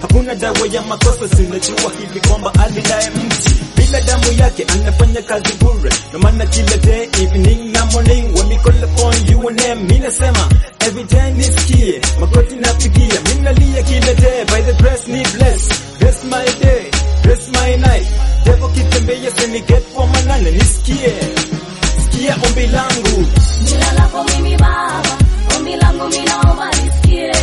hakuna dawa ya makosa, sinajua hivi kwamba alidaye mti bila damu yake anafanya kazi bure, no maana kila day evening na morning when we call upon you and them, mimi nasema every day nisikie makoti napigia, mimi nalia kila day by the grace ni bless, bless my day, bless my night, devil kitembea sini get for manane, nisikie sikia ombi langu Nilalapo mimi Baba, ombi langu mimi naomba nisikie.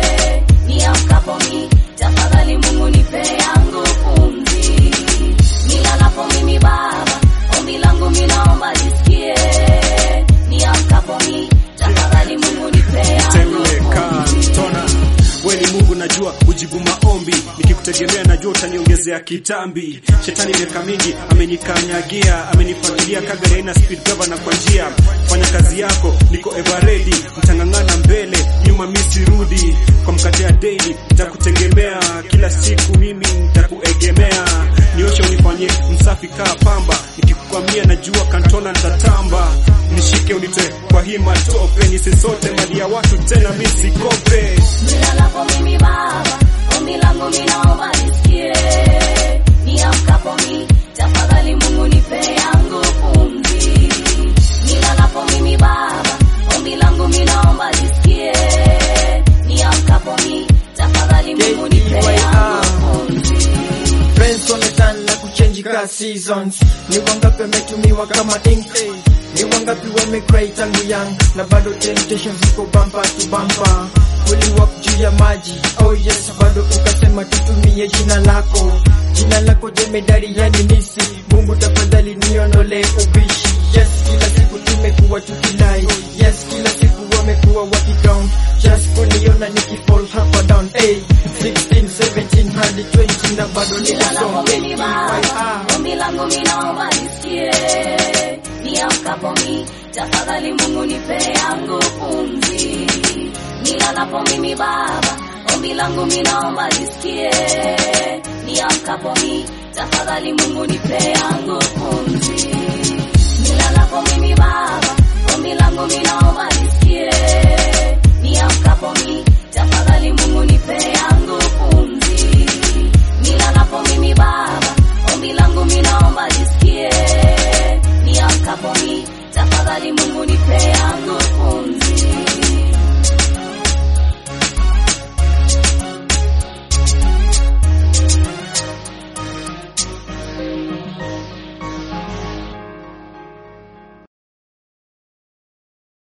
Niamkapo mimi, tafadhali Mungu nipe yangu pumzi. Nilalapo mimi Baba, ombi langu mimi naomba nisikie. Niamkapo mimi, tafadhali Mungu nipe yangu Temeka, pumzi. tona weni Mungu najua ujibu maombi, nikikutegemea najua utaniongezea kitambi. Shetani miaka mingi amenikanyagia, amenifuatilia kagari aina speed governor kwa njia. Fanya kazi yako, niko ever ready, mtangangana mbele, nyuma mimi sirudi. Kwa mkate ya daily nitakutegemea, kila siku mimi nitakuegemea. Nioshe unifanyie msafi kaa pamba, nikikukwamia najua kantona nitatamba. Nishike unitoe kwa hii matope, nisisote mali ya watu tena mimi sikope. Nilalapo mimi Baba, ombi langu mimi naomba nisikie. Niamkapo mimi, tafadhali Mungu nipe yangu pumzi. Nilalapo mimi Baba, ombi langu mimi naomba nisikie. Niamkapo mimi, tafadhali Mungu nipe yangu pumzi. Friends wametana na kuchange ka seasons. Ni wangapi wametumiwa kama ink? Ni wangapi wamecry tangu young na bado temptations ziko bumper to bumper. Uliwalk juu ya maji, oh yes, bado ukasema tutumie jina lako, jina lako jemedari, yani nisi. Mungu tafadhali niondole ubishi. Yes, kila siku tumekuwa tukilai. Yes, kila siku wamekuwa wakicount just kuniona nikifall hapa down. Hey, 16, 17 hadi 20 na bado Nilalapo nikasonga. mimi Baba, ombi langu mimi naomba nisikie. Niamkapo mimi, tafadhali Mungu nipe yangu pumzi. Nilalapo mimi Baba, ombi langu mimi naomba nisikie. Niamkapo mimi, tafadhali Mungu nipe yangu pumzi. Nilalapo mimi Baba, ombi langu mimi naomba nisikie. Niamkapo mimi, tafadhali Mungu nipe yangu pumzi. Nilalapo mimi Baba, ombi langu mimi naomba nisikie. Niamkapo mimi, tafadhali Mungu nipe yangu pumzi.